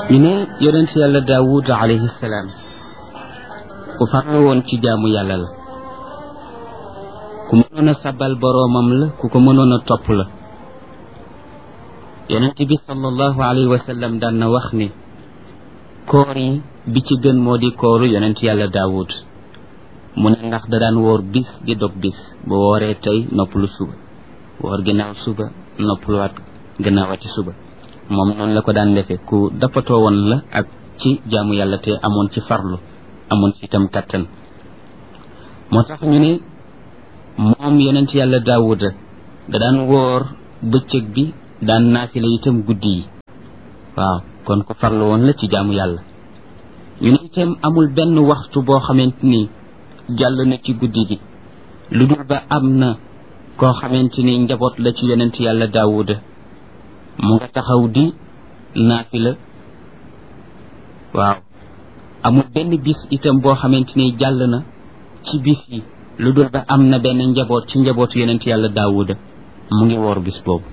ñu ne yonent yàlla daawud alayhi salaam ku farlu woon ci jaamu yàlla la ku mënoon a sabal boroomam la ku ko mënoon a topp la yonent bi sallallahu alayhi wa sallam daan na wax ni koor yi bi ci gën moo di kooru yonent yàlla daawud mu ne ndax da daan woor bis di dog bis bu wooree tey noppalu suba woor ginnaaw suba noppaluwaat ginnaawati suba moom noonu la ko daan defee ku dappatoo woon la ak ci jaamu yàlla te amoon ci farlu amoon ci itam kattan moo tax ñu ne moom yonent yàlla daawuda da daan woor bëccëg bi daan naafila itam guddi yi waaw kon ko farlu woon la ci jaamu yàlla ñu ne itam amul benn waxtu boo xamante ni jàll na ci guddi gi lu dul ba am na koo xamante ni njaboot la ci yonent yàlla daawuda mu nga taxaw di naafila waaw amul benn bis itam boo xamante ni jàll na ci bis yi lu dul ba am na benn njaboot ci njabootu yonent yàlla daawuda mu ngi woor bis boobu